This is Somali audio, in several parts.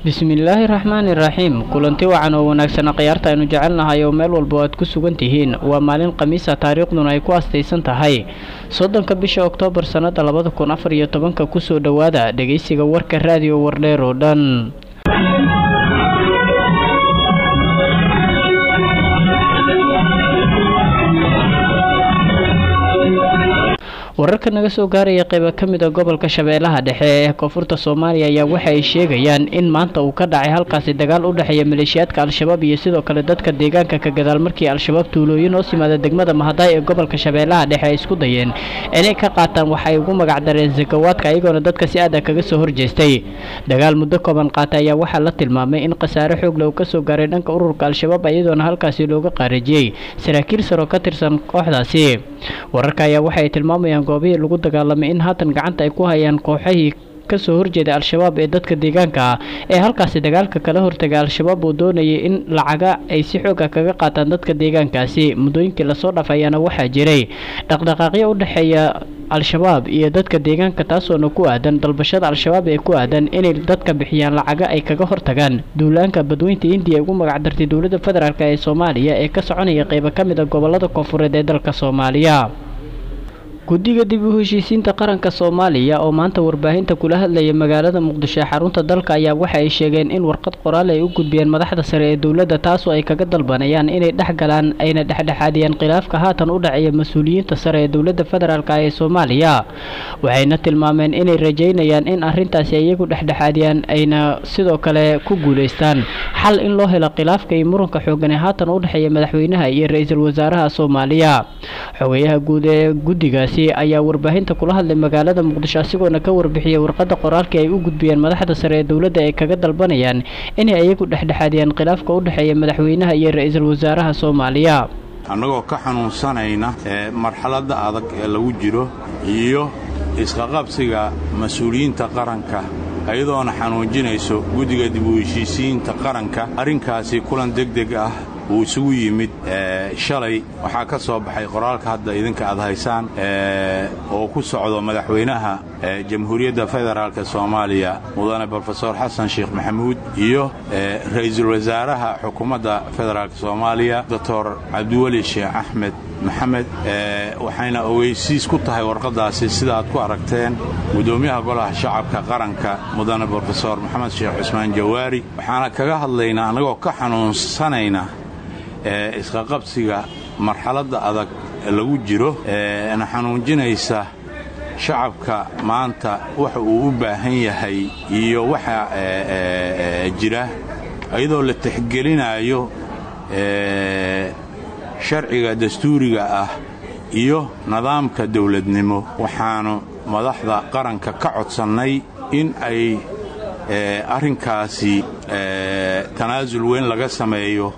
bismillaahi raxmaani raxiim kulanti wacan oo wanaagsan khiyaarta aynu jecelnahay oo meel walba aad ku sugan tihiin waa maalin khamiisa taariikhduna ay ku astaysan tahay soddonka bisha oktoobar sannada labada kun afar iyo tobanka kusoo dhowaada dhegeysiga warka raadiyo wardheer oo dhan wararka naga soo gaaraya qeyba ka mid a gobolka shabeellaha dhexe ee koonfurta soomaaliya ayaa waxa ay sheegayaan in maanta uu ka dhacay halkaasi dagaal u dhexeeya maleeshiyaadka al-shabaab iyo sidoo kale dadka deegaanka ka gadaal markii al-shabaab tuulooyin hoos yimaada degmada mahadaay ee gobolka shabeellaha dhexe ay isku dayeen inay ka qaataan waxa ay ugu magacdareen sakawaadka iyagoona dadka si aada kaga soo horjeestay dagaal muddo kooban qaatay ayaa waxaa la tilmaamay in khasaare xoogle uu kasoo gaaray dhanka ururka al-shabaab iyadoona halkaasi looga qaarajiyey saraakiil saro ka tirsan kooxdaasi wararka ayaa waxaay tilmaamayaan goobihii lagu dagaalamay in haatan gacanta ay ku hayaan kooxahii kasoo horjeeda al-shabaab ee dadka deegaanka ah ee halkaasi dagaalka kala hortaga al-shabaab uu doonayay in lacaga ay si xooga kaga qaataan dadka deegaankaasi muddooyinkii lasoo dhaf ayaana waxaa jiray dhaqdhaqaaqyo u dhexeeya al-shabaab iyo dadka deegaanka taasoona ku aadan dalbashada al-shabaab ee ku aadan inay dadka bixiyaan lacaga ay kaga hortagaan duulaanka badweynta indiya ugu magacdartay dowladda federaalk ee soomaaliya ee ka soconaya qeybo ka mid a gobolada koonfureed ee dalka soomaaliya guddiga dib u heshiisiinta qaranka soomaaliya oo maanta warbaahinta kula hadlaya magaalada muqdisho ee xarunta dalka ayaa waxa ay sheegeen in warqad qoraal ay u gudbiyeen madaxda sare ee dowladda taasoo ay kaga dalbanayaan inay dhex galaan ayna dhexdhexaadiyaan khilaafka haatan u dhaceeya mas-uuliyiinta sare ee dowladda federaalk ee soomaaliya waxayna tilmaameen inay rajeynayaan in arrintaasi iyagu dhexdhexaadiyaan ayna sidoo kale ku guulaystaan xal in loo helo khilaafka iyo muranka xoogan ee haatan u dhexeeya madaxweynaha iyo ra-iisul wasaaraha soomaaliya xogeyaha guud ee guddigaasi ayaa warbaahinta kula hadlay magaalada muqdisho asigoona ka warbixiyay warqadda qoraalkii ay u gudbiyeen madaxda sare ee dowladda ay kaga dalbanayaan inay iyagu dhexdhexaadiyaan khilaafka u dhexeeya madaxweynaha iyo ra-iisul wasaaraha soomaaliya annagoo ka xanuunsanayna ee marxaladda adag ee lagu jiro iyo isqaqabsiga mas-uuliyiinta qaranka iyadoona xanuujinayso guddiga dib u heshiisiinta qaranka arrinkaasi kulan degdeg ah uu isugu yimid shalay waxaa ka soo baxay qoraalka hadda idinka aad haysaan oo ku socdo madaxweynaha jamhuuriyadda federaalk soomaaliya mudane brofesor xasan sheekh maxamuud iyo ra'iisul wasaaraha xukuumadda federaalk soomaaliya doctor cabdiweli sheekh axmed maxamed waxayna ogeysiis ku tahay warqaddaasi sida aad ku aragteen guddoomiyaha golaha shacabka qaranka mudane brofesor maxamed sheekh cusmaan jawaari waxaana kaga hadlaynaa annagoo ka xanuunsanayna ee isqaqabsiga marxaladda adag lagu jiro na xanuunjinaysa shacabka maanta waxa uu u baahan yahay iyo waxa jira iyadoo la tixgelinaayo sharciga dastuuriga ah iyo nidaamka dawladnimo waxaannu madaxda qaranka ka codsannay in ay arrinkaasi tanaasul weyn laga sameeyo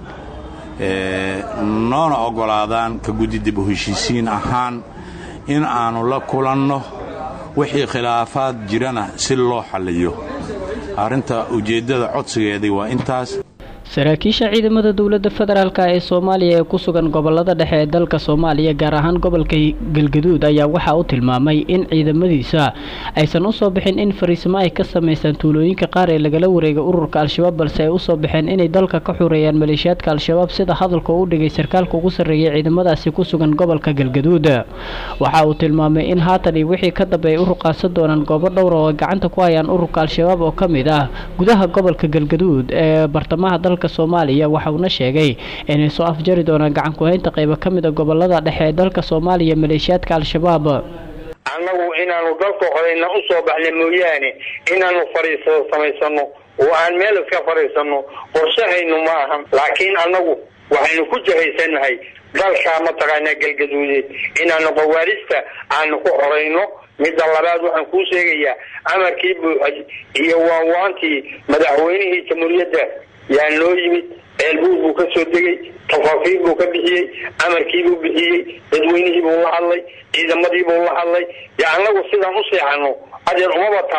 noona oggolaadaan ka guddi dib u heshiisiin ahaan in aannu la kulanno wixii khilaafaad jirana si loo xalliyo arrinta ujeeddada codsigeedii waa intaas saraakiisha ciidamada dowladda federaalk ee soomaaliya ee ku sugan gobolada dhexe ee dalka soomaaliya gaar ahaan gobolka galgaduud ayaa waxaa u tilmaamay in ciidamadiisa aysan usoo bixin in fariisimo ay ka samaystaan tuulooyinka qaar ee lagala wareegay ururka al-shabaab balse ay usoo baxeen inay dalka ka xureeyaan maleeshiyaadka al-shabaab sida hadalka u dhigay sarkaalka ugu sarreeyay ciidamadaasi ku sugan gobolka galgaduud waxa uu tilmaamay in haatan iyo wixii ka dambe ay u ruqaansan doonaan goobo dhowra oo ay gacanta ku hayaan ururka al-shabaab oo ka mid ah gudaha gobolka galgaduud ee bartamaha dalka soomaaliya waxa uuna sheegay inay soo afjari doonaan gacan ku-haynta qaybo ka mid a gobolada dhexe ee dalka soomaaliya maleeshiyaadka al-shabaab annagu inaanu dalka horeyna u soo baxna mooyaane inaanu fadhiisado samaysano oo aan meel iska fadhiisano qorshahaynu ma ahan laakiin annagu waxaynu ku jahaysannahay dalkaa mataqaanaa galgaduudeed inaanu qawaarista aanu ku horayno midda labaad waxaan kuu sheegayaa amarkii buuxay iyo waanwaantii madaxweynihii jamhuuriyadda yaa noo yimid ceelbuur buu ka soo degay tafaasiir buu ka bixiyey amarkiibuu bixiyey dadweynihiibuu la hadlay ciidamadiibuu la hadlay dee annagu sidaan u seexano adeer umaba taallaba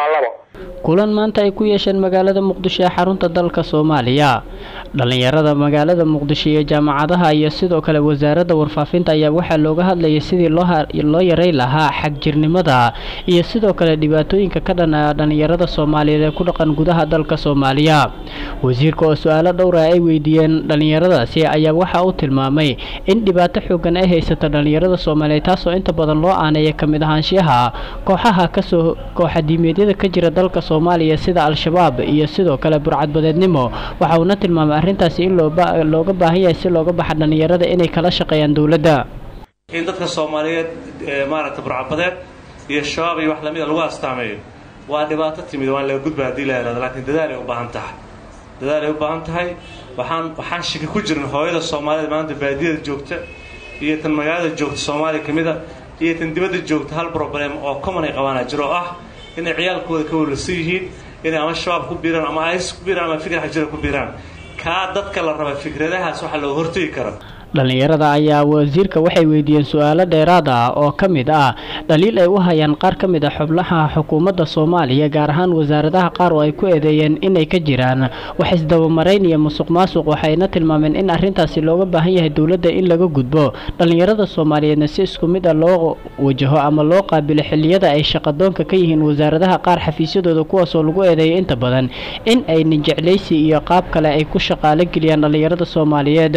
kulan maanta ay ku yeesheen magaalada muqdisho ee xarunta dalka soomaaliya dhallinyarada magaalada muqdisho iyo jaamacadaha iyo sidoo kale wasaaradda warfaafinta ayaa waxaa looga hadlayay sidii loo yaray lahaa xagjirnimada iyo sidoo kale dhibaatooyinka ka dhan a dhallinyarada soomaaliyeed ee ku dhaqan gudaha dalka soomaaliya wasiirka oo su-aalo dhowra ay weydiiyeen dhallinyaradaasi ayaa waxa uu tilmaamay in dhibaato xoogan ay haysato dhallinyarada soomaaliyeed taasoo inta badan loo aaneeya ka mid ahaanshiyaha kooxaha kasoo kooxadiimeedyada ka jira dalka soomaaliya sida al-shabaab iyo sidoo kale burcadbadeednimo waxa uuna tilmaamay arrintaasi in looga baahan yahay si looga baxa dhallinyarada inay kala shaqeeyaan dowladda in dadka soomaaliyeed maaragta burcadbadeed iyo shabaab iyo wax lamida lagu astaameeyo waa dhibaato timid waan laga gudba hadii la yihahdo laakiin dadaalay u baahan tahay dadaalay u baahan tahay waxaan waxaan shiki ku jirin hooyada soomaaliyeed maanta baadiyada joogta iyo tan magaalada joogta soomaaliya ka mida iyo tan dibadda joogta hal problem oo common ay qabaana jiro oo ah inay ciyaalkooda ka walwalsan yihiin inay ama shabaab ku biiraan ama is ku biiraan ama fikir xajira ku biiraan kaa dadka la raba fikradahaas waxaa looga hortegi kara dhallinyarada ayaa wasiirka waxay weydiiyeen su-aalo dheeraad ah oo ka mid ah dhaliil ay u hayaan qaar ka mid a xubnaha xukuumadda soomaaliya gaar ahaan wasaaradaha qaar oo ay ku eedeeyeen inay ka jiraan wax isdabamarayn iyo musuq maasuq waxayna tilmaameen in arrintaasi looga baahan yahay dowladda in laga gudbo dhallinyarada soomaaliyeedna si isku mid a loo wajaho ama loo qaabilo xilliyada ay shaqadoonka ka yihiin wasaaradaha qaar xafiisyadooda kuwaasoo lagu eedeeyay inta badan in ay ninjeclaysi iyo qaab kale ay ku shaqaalo geliyaan dhallinyarada soomaaliyeed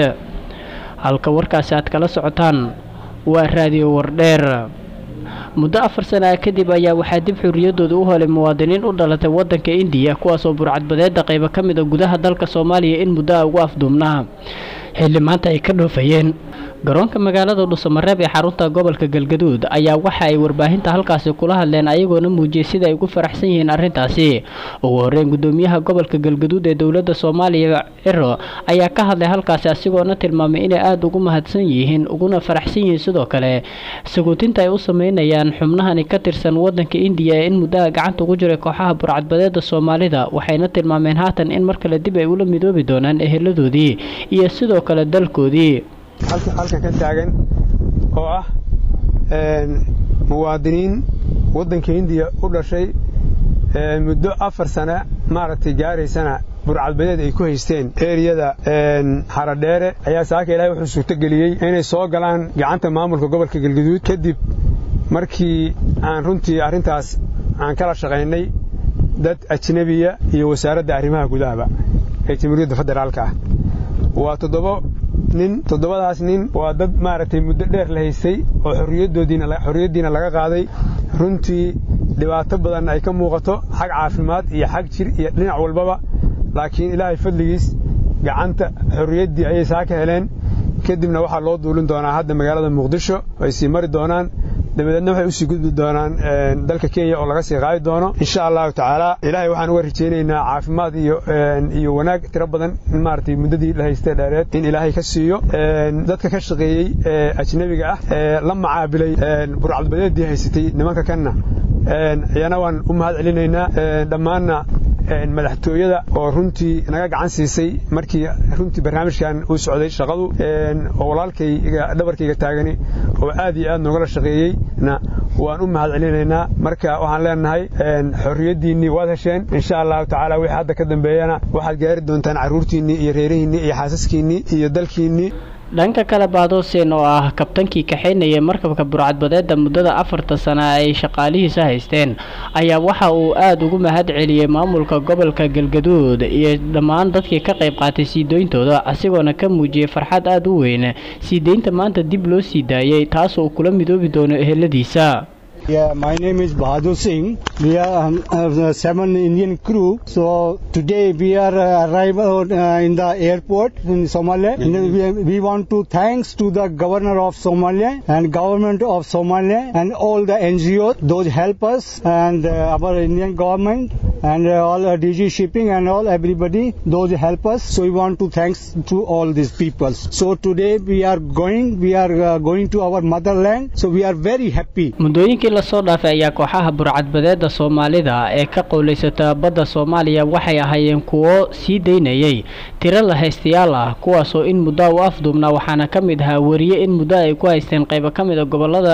halka warkaasi aad kala socotaan waa raadiyo wardheer muddo afar sana ah kadib ayaa waxaa dib xurriyaddooda u helay muwaadiniin u dhalatay waddanka indiya kuwaasoo burcadbadeedda qaybo ka mid a gudaha dalka soomaaliya in muddo a ugu afduubnaa xilli maanta ay ka dhoofayeen garoonka magaalada dhusamareeb ee xarunta gobolka galgaduud ayaa waxa ay warbaahinta halkaasi kula hadleen ayagoona muujiyey sida ay ugu faraxsan yihiin arrintaasi ugu horreyn gudoomiyaha gobolka galgaduud ee dowladda soomaaliya ciro ayaa ka hadlay halkaasi asigoona tilmaamay inay aada ugu mahadsan yihiin uguna faraxsan yihiin sidoo kale saguutinta ay u sameynayaan xubnahani ka tirsan waddanka indiya ee in muddaha gacanta ugu jiray kooxaha burcadbadeeda soomaalida waxayna tilmaameen haatan in mar kale dib ay ula midoobi doonaan eheladoodii iyo sidoo kale dalkoodii halkan ka taagan oo ah muwaadiniin waddanka hindiya u dhashay muddo afar sane maaragtay gaaraysana burcadbadeed ay ku haysteen eriyada xaradheere ayaa saaka ilaahay wuxuu suurtogeliyey inay soo galaan gacanta maamulka gobolka galgaduud kadib markii aan runtii arrintaas aan kala shaqaynay dad ajnebiya iyo wasaaradda arrimaha gudahaba ee jamhuuriyadda federaalka ah waa toddobo nin toddobadaas nin waa dad maaragtay muddo dheer la haystay oo xorriyaddoodiina xorriyaddiina laga qaaday runtii dhibaato badan ay ka muuqato xag caafimaad iyo xag jir iyo dhinac walbaba laakiin ilaahay fadligiis gacanta xorriyaddii ayay saa ka heleen kadibna waxaa loo duulin doonaa hadda magaalada muqdisho ay sii mari doonaan dabadeedna waxay usii gudbi doonaan dalka kenya oo laga sii qaadi doono insha allahu tacaala ilaahay waxaan uga rajaynaynaa caafimaad iyo iyo wanaag tiro badan in maaragtay muddadii la haystay dheereed in ilaahay ka siiyo dadka ka shaqeeyey ee ajnebiga ah ee la macaabilay burcadbadeedii haysatay nimanka kanna iyana waan u mahad celinaynaa dhammaanna madaxtooyada oo runtii naga gacan siisay markii runtii barnaamijkan uu socday shaqadu oo walaalkayga dhabarkayga taagani oo aad iyo aad noogala shaqeeyeyna waan u mahad celinaynaa marka waxaan leenahay xorriyaddiinnii waad hesheen insha allahu tacaala wixii hadda ka dambeeyana waxaad gaari doontaan carruurtiinnii iyo reerihiinnii iyo xaasaskiinnii iyo dalkiinnii dhanka kale baadoosen oo ah kabtankii kaxaynayay markabka burcadbadeedda muddada afarta sana ay shaqaalihiisa haysteen ayaa waxa uu aada ugu mahad celiyey maamulka gobolka galgaduud iyo dhammaan dadkii ka qayb qaatay sii deyntooda asigoona ka muujiyey farxad aada u weyn sii deynta maanta dib loo sii daayey taasoo uu kula midoobi doono eheladiisa Yeah, my name is Bahadur Singh. We are um, uh, seven Indian crew. So today we are uh, arrived uh, in the airport in Somalia. And we, we want to thanks to the governor of Somalia and government of Somalia and all the NGOs. Those help us and uh, our Indian government and uh, all uh, DG shipping and all everybody. Those help us. So we want to thanks to all these people. So today we are going. We are uh, going to our motherland. So we are very happy. muddooyinkii lasoo dhaafay ayaa kooxaha burcadbadeedda soomaalida ee ka qowlaysata badda soomaaliya waxay ahaayeen kuwo sii daynayay tiro la haystayaal ah kuwaasoo in muddo u afduubnaa waxaana ka mid ahaa weriye in muddo ay ku haysteen qaybo ka mid a gobolada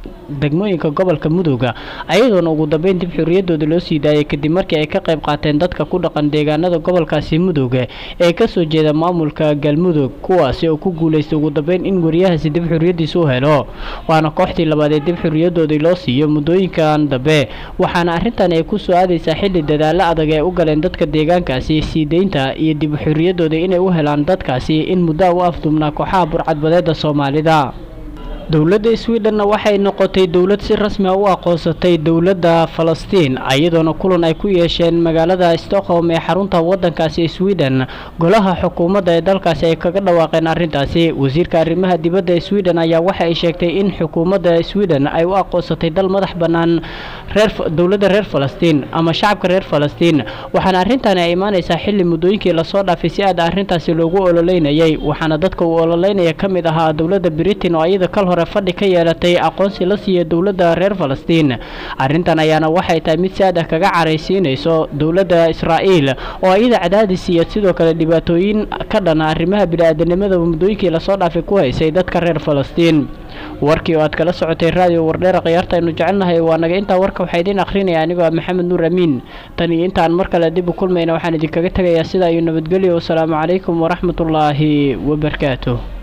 degmooyinka gobolka mudooga ayadoona ugu dambeyn dib xorriyadooda loo sii daayay kadib markii ay ka qayb qaateen dadka ku dhaqan deegaanada gobolkaasi mudooga ee kasoo jeeda maamulka galmudug kuwaasi oo ku guulaystay ugu dambeyn in wariyahaasi dib xorriyadiisa u helo waana kooxdii labaad ee dib xorriyadoodii loo siiyo muddooyinkan dambe waxaana arrintan ay ku soo aadaysaa xilli dadaalo adag ee u galeen dadka deegaankaasi sii deynta iyo dib xorriyadooda inay u helaan dadkaasi in muddo u afduubnaa kooxaha burcadbadeeda soomaalida dowladda sweden waxay noqotay dowlad si rasmi a u aqoonsatay dowladda falastiin iyadoona kulan ay ku yeesheen magaalada stockholm ee xarunta wadankaasi sweden golaha xukuumadda ee dalkaasi ay kaga dhawaaqeen arrintaasi wasiirka arrimaha dibadda ee sweden ayaa waxa ay sheegtay in xukuumadda sweden ay u aqoonsatay dal madax bannaan reer dowladda reer falastiin ama shacabka reer falastiin waxaana arrintaani ay imaanaysaa xilli muddooyinkii lasoo dhaafay si aad arrintaasi loogu ololeynayay waxaana dadka uu ololeynaya ka mid ahaa dowladda britain oo iyada kal hore fadhi ka yeelatay aqoonsi la siiya dowladda reer falastiin arrintan ayaana waxay tahay mid si aad ah kaga caraysiinayso dowladda israa'iil oo iyada cadaadis iyo sidoo kale dhibaatooyin ka dhana arrimaha bini-aadanimada muddooyinkii lasoo dhaafay ku haysay dadka reer falastiin warkii oo aad kala socotay raadiyo wardheera khiyaarta aynu jecelnahay waa naga intaa warka waxaa idiin akhrinaya anigoo ah maxamed nuur amiin tan iyo intaan mar kale dib u kulmayna waxaan idinkaga tegayaa sidaa iyo nabadgelyo wasalaamu calaykum waraxmatullaahi wabarakaatuh